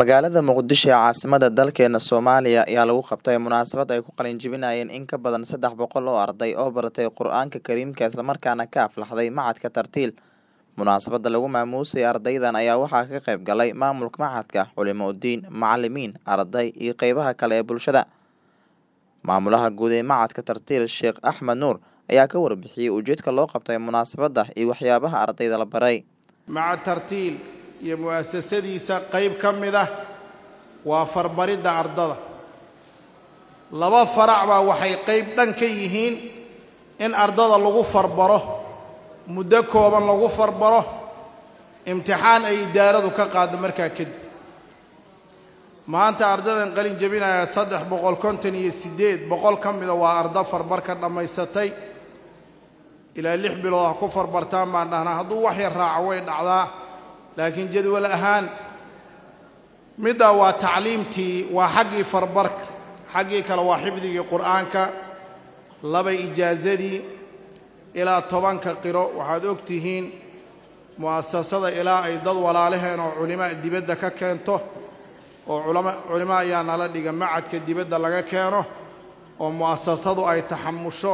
Magaalada Muqdisho ee caasimadda dalkeena Soomaaliya ayaa lagu qabtay munaasabad ay ku qalin jebinayeen in ka badan saddex boqol oo arday oo baratay Qur'aanka Kariimka isla markaana ka aflaxday Machadka Tartiil. Munaasabadda lagu maamuusay ardaydan ayaa waxaa ka qayb galay maamulka machadka, culimo diin, macalimiin, arday iyo qeybaha kale ee bulshada. Maamulaha guud ee Machadka Tartiil Sheekh Axmed Nuur ayaa ka warbixiyay ujeedka loo qabtay munaasabadda iyo waxyaabaha ardayda la baray. macad tartiil iyo mu'asasadiisa qayb ka mid ah waa farbaridda ardada laba farac baa waxay qayb dhan ka yihiin in ardada lagu farbaro muddo kooban lagu farbaro imtixaan ay idaaradu ka qaaddo markaa kadib maanta ardadan qalin jebinaya saddex boqol konton iyo siddeed boqol ka mida waa ardo farbar ka dhammaysatay ilaa lix bilood ha ku farbartaan baan dhahnaa hadduu wax yar raaco way dhacdaa laakiin jadwal ahaan middaa waa tacliimtii waa xaggii farbarka xaggii kale waa xifdigii qur'aanka laba ijaazadii ilaa tobanka qiro waxaad og tihiin mu'asasada ilaa ay dad walaalaheen oo culimaa dibadda ka keento oo culama culimo ayaa nala dhiga macadka dibadda laga keeno oo mu'asasadu ay taxamusho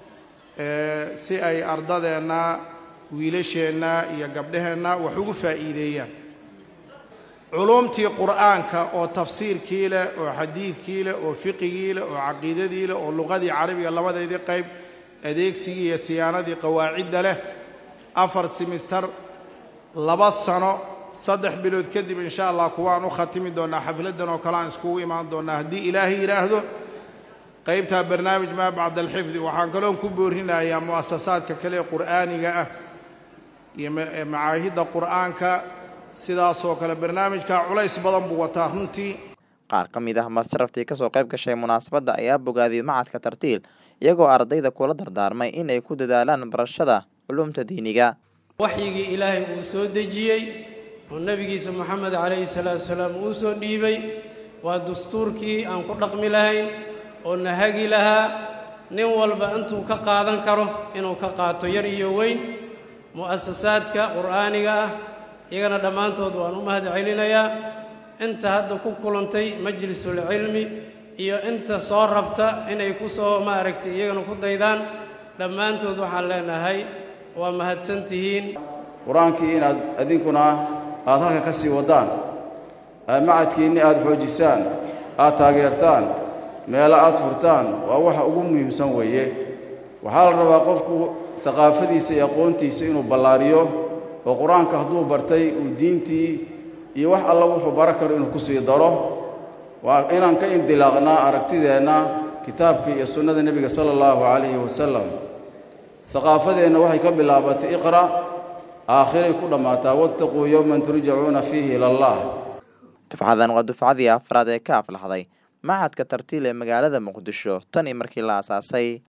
si ay ardadeenna wiilasheenna iyo gabdhaheenna wax ugu faa'iideeyaan culuumtii qur'aanka oo tafsiirkii leh oo xadiidkii leh oo fiqigii leh oo caqiidadii leh oo luqadii carabiga labadeedii qayb adeegsigii iyo siyaanadii qawaacidda leh afar simistar laba sano saddex bilood kadib insha allah kuwaan u khatimi doonnaa xafladdan oo kale aan iskugu imaan doonnaa haddii ilaahay yidhaahdo qaybtaa barnaamij maa bacda alxifdi waxaan kaloon ku boorinayaa mu'asasaadka kale ee qur'aaniga ah iyo macaahidda qur'aanka sidaasoo kale barnaamijkaa culays badan buu wataa runtii Qaar ka mid ah masharaftii kasoo qayb gashay munaasabadda ayaa bogaadiyey Machadka Tartiil iyagoo ardayda kula dardaarmay in ay ku dadaalaan barashada culuumta diiniga. waxyigii ilaahay uu soo dejiyey oo nebigiisa moxamed calayhi salaatu wasalaam uu soo dhiibay waa dastuurkii aan ku dhaqmi lahayn oo na hagi lahaa nin walba intuu ka qaadan karo inuu ka qaato yar iyo weyn mu'asasaadka qur'aaniga ah iyagana dhammaantood waan u mahad celinayaa inta hadda ku kulantay majlisulcilmi iyo inta soo rabta inay ku soo maaragtay iyagana ku daydaan dhammaantood waxaan leenahay waa mahadsan tihiin qur-aankii inaad idinkuna aad halka ka sii waddaan macadkiinni aad xoojisaan aad taageertaan meelo aad furtaan waa waxa ugu muhiimsan weeye waxaa la rabaa qofku haqaafadiisa iyo aqoontiisa inuu ballaariyo oo qur-aanka hadduu bartay uu diintii iyo wax alla wuxuu bara karo inuu ku sii daro waa inaan ka indilaaqnaa aragtideenna kitaabka iyo sunnada nebiga sala allahu calayhi wasalam haqaafadeenna waxay ka bilaabatay iqra' aakhiray ku dhammaataa wattaquu yowman turjacuuna fiihi ila allah Dufcadan waa dufcadii afraad ee ka aflaxday Machadka Tartiil ee magaalada Muqdisho tan iyo markii la aasaasay